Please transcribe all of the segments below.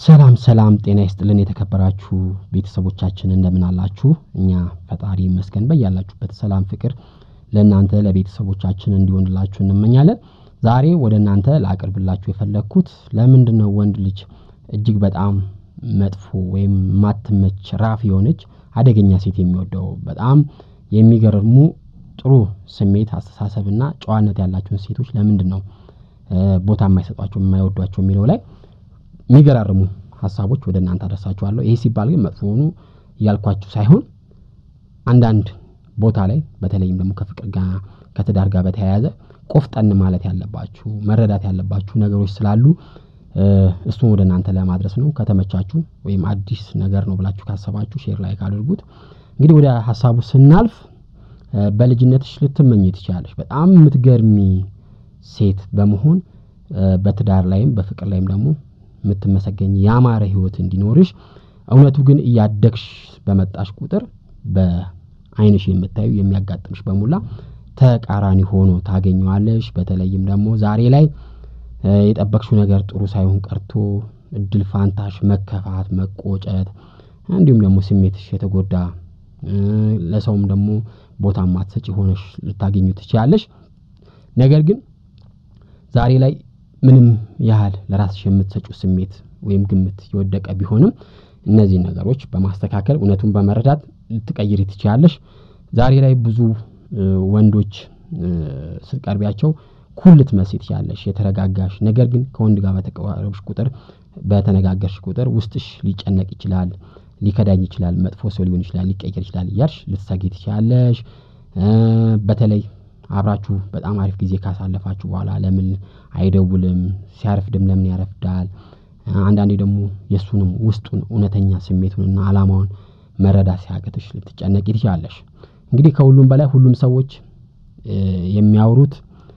ሰላም ሰላም፣ ጤና ይስጥልን የተከበራችሁ ቤተሰቦቻችን እንደምን አላችሁ? እኛ ፈጣሪ ይመስገን በያላችሁበት ሰላም ፍቅር ለእናንተ ለቤተሰቦቻችን እንዲሆንላችሁ እንመኛለን። ዛሬ ወደ እናንተ ላቀርብላችሁ የፈለግኩት ለምንድን ነው ወንድ ልጅ እጅግ በጣም መጥፎ ወይም ማትመች ራፍ የሆነች አደገኛ ሴት የሚወደው በጣም የሚገርሙ ጥሩ ስሜት አስተሳሰብና ጨዋነት ያላቸውን ሴቶች ለምንድን ነው ቦታ የማይሰጧቸው የማይወዷቸው የሚለው ላይ የሚገራርሙ ሀሳቦች ወደ እናንተ አደርሳችኋለሁ። ይሄ ሲባል ግን መጥፎ ሆኑ እያልኳችሁ ሳይሆን አንዳንድ ቦታ ላይ በተለይም ደግሞ ከፍቅር ጋር ከትዳር ጋር በተያያዘ ቆፍጠን ማለት ያለባችሁ መረዳት ያለባችሁ ነገሮች ስላሉ እሱን ወደ እናንተ ለማድረስ ነው። ከተመቻችሁ ወይም አዲስ ነገር ነው ብላችሁ ካሰባችሁ ሼር ላይ ካደርጉት። እንግዲህ ወደ ሀሳቡ ስናልፍ በልጅነትሽ ልትመኝ ትችላለሽ በጣም የምትገርሚ ሴት በመሆን በትዳር ላይም በፍቅር ላይም ደግሞ የምትመሰገኝ ያማረ ህይወት እንዲኖርሽ እውነቱ ግን እያደግሽ በመጣሽ ቁጥር በአይንሽ የምታዩ የሚያጋጥምሽ በሙላ ተቃራኒ ሆኖ ታገኘዋለሽ። በተለይም ደግሞ ዛሬ ላይ የጠበቅሽው ነገር ጥሩ ሳይሆን ቀርቶ እድል ፋንታሽ መከፋት፣ መቆጨት እንዲሁም ደግሞ ስሜትሽ የተጎዳ ለሰውም ደግሞ ቦታ ማትሰጪ ሆነሽ ልታገኙ ትችላለሽ። ነገር ግን ዛሬ ላይ ምንም ያህል ለራስሽ የምትሰጪው ስሜት ወይም ግምት የወደቀ ቢሆንም እነዚህን ነገሮች በማስተካከል እውነቱን በመረዳት ልትቀይሪ ትችላለሽ። ዛሬ ላይ ብዙ ወንዶች ስትቀርቢያቸው ኩል ልትመስይ ትችላለሽ፣ የተረጋጋሽ ነገር ግን ከወንድ ጋር በተቀራረብሽ ቁጥር በተነጋገርሽ ቁጥር ውስጥሽ ሊጨነቅ ይችላል፣ ሊከዳኝ ይችላል፣ መጥፎ ሰው ሊሆን ይችላል፣ ሊቀየር ይችላል እያልሽ ልትሰጊ ትችላለሽ። በተለይ አብራችሁ በጣም አሪፍ ጊዜ ካሳለፋችሁ በኋላ ለምን አይደውልም፣ ሲያረፍድም ለምን ያረፍዳል፣ አንዳንዴ ደግሞ የእሱንም ውስጡን እውነተኛ ስሜቱንና ዓላማውን መረዳት ሲያቅትሽ ልትጨነቂ ትችላለሽ። እንግዲህ ከሁሉም በላይ ሁሉም ሰዎች የሚያወሩት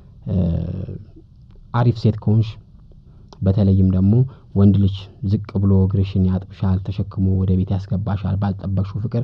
አሪፍ ሴት ከሆንሽ በተለይም ደግሞ ወንድ ልጅ ዝቅ ብሎ እግርሽን ያጥብሻል፣ ተሸክሞ ወደ ቤት ያስገባሻል፣ ባልጠበቅሽው ፍቅር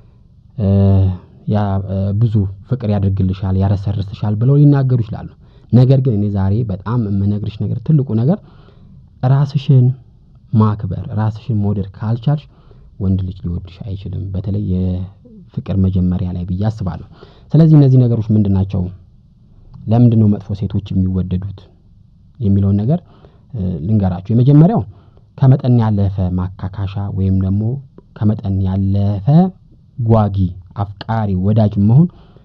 ብዙ ፍቅር ያደርግልሻል፣ ያረሰርስሻል ብለው ሊናገሩ ይችላሉ። ነገር ግን እኔ ዛሬ በጣም የምነግርሽ ነገር ትልቁ ነገር ራስሽን ማክበር ራስሽን መውደድ ካልቻልሽ ወንድ ልጅ ሊወድሽ አይችልም። በተለይ የፍቅር መጀመሪያ ላይ ብዬ አስባለሁ። ስለዚህ እነዚህ ነገሮች ምንድን ናቸው? ለምንድን ነው መጥፎ ሴቶች የሚወደዱት የሚለውን ነገር ልንገራችሁ። የመጀመሪያው ከመጠን ያለፈ ማካካሻ ወይም ደግሞ ከመጠን ያለፈ ጓጊ፣ አፍቃሪ፣ ወዳጅ መሆን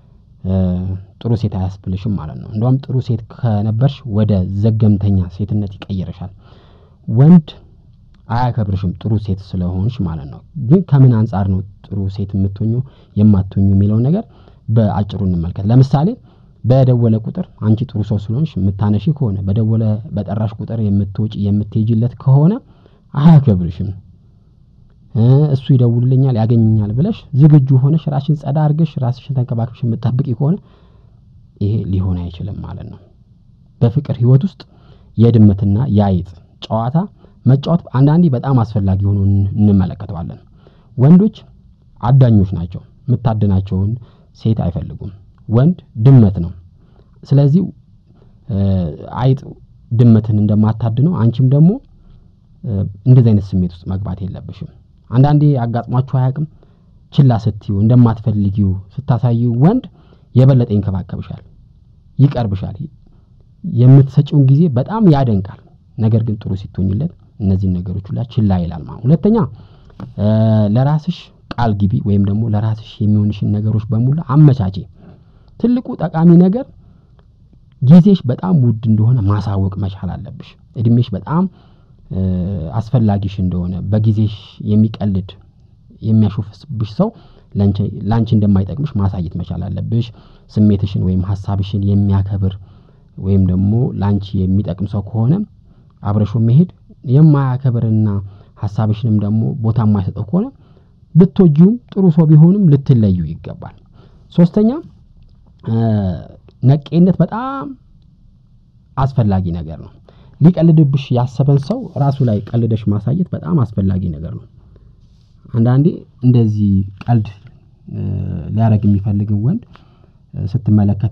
ጥሩ ሴት አያስብልሽም ማለት ነው። እንደውም ጥሩ ሴት ከነበርሽ ወደ ዘገምተኛ ሴትነት ይቀይረሻል። ወንድ አያከብርሽም ጥሩ ሴት ስለሆንሽ ማለት ነው። ግን ከምን አንጻር ነው ጥሩ ሴት የምትሆኙ የማትሆኙ የሚለውን ነገር በአጭሩ እንመልከት። ለምሳሌ በደወለ ቁጥር አንቺ ጥሩ ሰው ስለሆንሽ የምታነሺ ከሆነ በደወለ በጠራሽ ቁጥር የምትወጪ የምትሄጂለት ከሆነ አያከብርሽም። እሱ ይደውልልኛል ያገኘኛል ብለሽ ዝግጁ ሆነሽ ራስሽን ጸዳ አድርገሽ ራስሽን ተንከባክበሽ የምትጠብቂ ከሆነ ይሄ ሊሆን አይችልም ማለት ነው። በፍቅር ህይወት ውስጥ የድመትና የአይጥ ጨዋታ መጫወት አንዳንዴ በጣም አስፈላጊ ሆኖ እንመለከተዋለን። ወንዶች አዳኞች ናቸው። የምታድናቸውን ሴት አይፈልጉም። ወንድ ድመት ነው። ስለዚህ አይጥ ድመትን እንደማታድነው አንቺም ደግሞ እንደዚህ አይነት ስሜት ውስጥ መግባት የለብሽም። አንዳንዴ አጋጥሟችሁ አያውቅም? ችላ ስትዩ እንደማትፈልጊው ስታሳዩ ወንድ የበለጠ ይንከባከብሻል፣ ይቀርብሻል፣ የምትሰጪውን ጊዜ በጣም ያደንቃል። ነገር ግን ጥሩ ሲትሆኝለት እነዚህን ነገሮች ሁላ ችላ ይላል ማለት። ሁለተኛ ለራስሽ ቃል ግቢ ወይም ደግሞ ለራስሽ የሚሆንሽን ነገሮች በሙሉ አመቻቼ። ትልቁ ጠቃሚ ነገር ጊዜሽ በጣም ውድ እንደሆነ ማሳወቅ መቻል አለብሽ። እድሜሽ በጣም አስፈላጊሽ እንደሆነ በጊዜሽ የሚቀልድ የሚያሾፍብሽ ሰው ላንቺ እንደማይጠቅምሽ ማሳየት መቻል አለብሽ። ስሜትሽን ወይም ሀሳብሽን የሚያከብር ወይም ደግሞ ላንቺ የሚጠቅም ሰው ከሆነ አብረሾ መሄድ የማያከብርና ሀሳብሽንም ደግሞ ቦታ የማይሰጠው ከሆነ ብትወጂውም ጥሩ ሰው ቢሆንም ልትለዩ ይገባል። ሶስተኛ ነቄነት በጣም አስፈላጊ ነገር ነው። ሊቀልድብሽ ያሰበን ሰው ራሱ ላይ ቀልደሽ ማሳየት በጣም አስፈላጊ ነገር ነው። አንዳንዴ እንደዚህ ቀልድ ሊያደርግ የሚፈልግን ወንድ ስትመለከቲ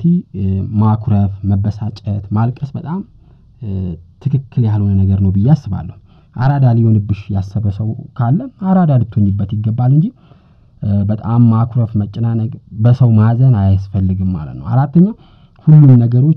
ማኩረፍ፣ መበሳጨት፣ ማልቀስ በጣም ትክክል ያልሆነ ነገር ነው ብዬ አስባለሁ። አራዳ ሊሆንብሽ ያሰበ ሰው ካለ አራዳ ልትሆኝበት ይገባል እንጂ በጣም ማኩረፍ፣ መጨናነቅ፣ በሰው ማዘን አያስፈልግም ማለት ነው። አራተኛ ሁሉም ነገሮች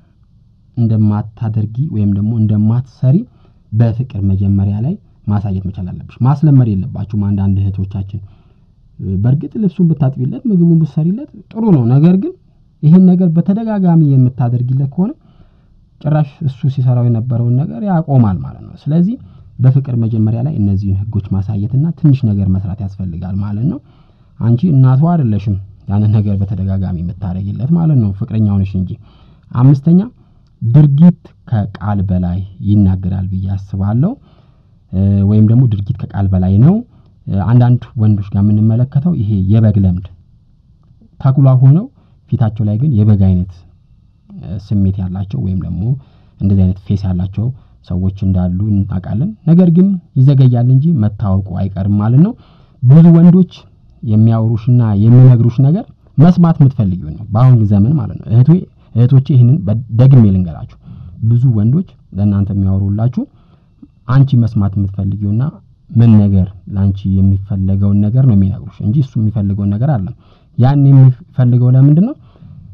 እንደማታደርጊ ወይም ደግሞ እንደማትሰሪ በፍቅር መጀመሪያ ላይ ማሳየት መቻል አለብሽ። ማስለመድ የለባችሁም። አንዳንድ እህቶቻችን በእርግጥ ልብሱን ብታጥቢለት ምግቡን ብትሰሪለት ጥሩ ነው። ነገር ግን ይህን ነገር በተደጋጋሚ የምታደርጊለት ከሆነ ጭራሽ እሱ ሲሰራው የነበረውን ነገር ያቆማል ማለት ነው። ስለዚህ በፍቅር መጀመሪያ ላይ እነዚህን ህጎች ማሳየትና ትንሽ ነገር መስራት ያስፈልጋል ማለት ነው። አንቺ እናቷ አይደለሽም ያንን ነገር በተደጋጋሚ የምታደርጊለት ማለት ነው። ፍቅረኛው ነሽ እንጂ። አምስተኛ ድርጊት ከቃል በላይ ይናገራል ብዬ አስባለሁ። ወይም ደግሞ ድርጊት ከቃል በላይ ነው። አንዳንድ ወንዶች ጋር የምንመለከተው ይሄ የበግ ለምድ ተኩላ ሆነው ፊታቸው ላይ ግን የበግ አይነት ስሜት ያላቸው ወይም ደግሞ እንደዚህ አይነት ፌስ ያላቸው ሰዎች እንዳሉ እናውቃለን። ነገር ግን ይዘገያል እንጂ መታወቁ አይቀርም ማለት ነው። ብዙ ወንዶች የሚያወሩሽና የሚነግሩሽ ነገር መስማት የምትፈልጊው ነው በአሁን ዘመን ማለት ነው። እህቶ እህቶቼ ይህንን ደግሜ ልንገራችሁ። ብዙ ወንዶች ለእናንተ የሚያወሩላችሁ አንቺ መስማት የምትፈልጊውና ምን ነገር ለአንቺ የሚፈለገውን ነገር ነው የሚነግሩሽ እንጂ እሱ የሚፈልገውን ነገር አለም። ያን የሚፈልገው ለምንድን ነው?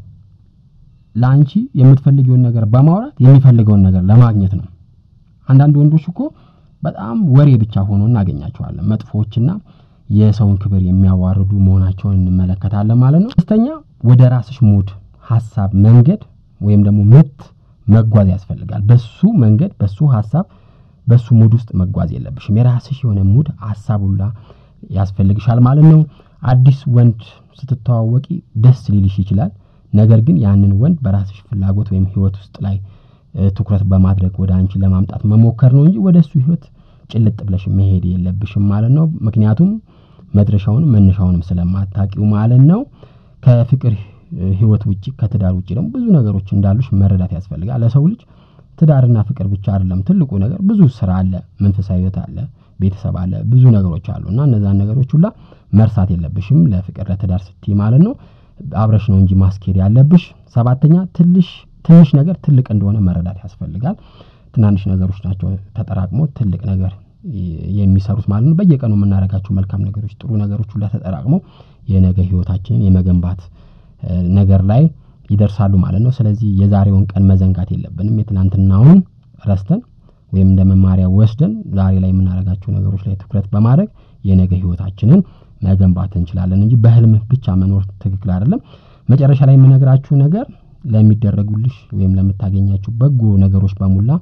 ለአንቺ የምትፈልጊውን ነገር በማውራት የሚፈልገውን ነገር ለማግኘት ነው። አንዳንድ ወንዶች እኮ በጣም ወሬ ብቻ ሆኖ እናገኛቸዋለን። መጥፎዎችና የሰውን ክብር የሚያዋርዱ መሆናቸውን እንመለከታለን ማለት ነው። ሶስተኛ ወደ ራስሽ ሙድ፣ ሀሳብ፣ መንገድ ወይም ደግሞ ምት መጓዝ ያስፈልጋል። በሱ መንገድ፣ በሱ ሀሳብ፣ በሱ ሙድ ውስጥ መጓዝ የለብሽም። የራስሽ የሆነ ሙድ ሀሳብ ሁላ ያስፈልግሻል ማለት ነው። አዲስ ወንድ ስትተዋወቂ ደስ ሊልሽ ይችላል። ነገር ግን ያንን ወንድ በራስሽ ፍላጎት ወይም ህይወት ውስጥ ላይ ትኩረት በማድረግ ወደ አንቺ ለማምጣት መሞከር ነው እንጂ ወደ እሱ ህይወት ጭልጥ ብለሽ መሄድ የለብሽም ማለት ነው። ምክንያቱም መድረሻውንም መነሻውንም ስለማታውቂው ማለት ነው። ከፍቅር ህይወት ውጪ ከትዳር ውጪ ደግሞ ብዙ ነገሮች እንዳሉሽ መረዳት ያስፈልጋል። ለሰው ልጅ ትዳርና ፍቅር ብቻ አይደለም ትልቁ ነገር፣ ብዙ ስራ አለ፣ መንፈሳዊ ህይወት አለ፣ ቤተሰብ አለ፣ ብዙ ነገሮች አሉ እና እነዛን ነገሮች ሁላ መርሳት የለብሽም ለፍቅር ለትዳር ስትይ ማለት ነው። አብረሽ ነው እንጂ ማስኬድ ያለብሽ። ሰባተኛ ትንሽ ትንሽ ነገር ትልቅ እንደሆነ መረዳት ያስፈልጋል። ትናንሽ ነገሮች ናቸው ተጠራቅሞ ትልቅ ነገር የሚሰሩት ማለት ነው። በየቀኑ የምናደርጋቸው መልካም ነገሮች፣ ጥሩ ነገሮች ሁላ ተጠራቅሞ የነገ ህይወታችንን የመገንባት ነገር ላይ ይደርሳሉ ማለት ነው። ስለዚህ የዛሬውን ቀን መዘንጋት የለብንም። የትናንትናውን ረስተን ወይም እንደ መማሪያ ወስደን ዛሬ ላይ የምናደርጋቸው ነገሮች ላይ ትኩረት በማድረግ የነገ ህይወታችንን መገንባት እንችላለን እንጂ በህልም ብቻ መኖር ትክክል አይደለም። መጨረሻ ላይ የምነግራችሁ ነገር ለሚደረጉልሽ ወይም ለምታገኛቸው በጎ ነገሮች በሙላ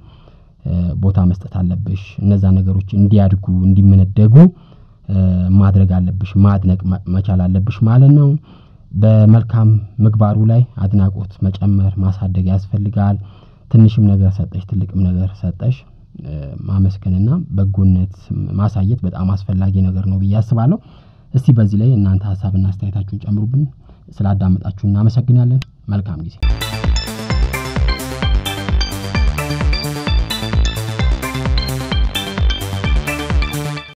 ቦታ መስጠት አለብሽ። እነዛ ነገሮች እንዲያድጉ እንዲመነደጉ ማድረግ አለብሽ፣ ማድነቅ መቻል አለብሽ ማለት ነው። በመልካም ምግባሩ ላይ አድናቆት መጨመር ማሳደግ ያስፈልጋል። ትንሽም ነገር ሰጠሽ ትልቅም ነገር ሰጠሽ ማመስገንና በጎነት ማሳየት በጣም አስፈላጊ ነገር ነው ብዬ አስባለሁ። እስቲ በዚህ ላይ እናንተ ሀሳብና አስተያየታችሁን ጨምሩብን። ስላዳመጣችሁ እናመሰግናለን። መልካም ጊዜ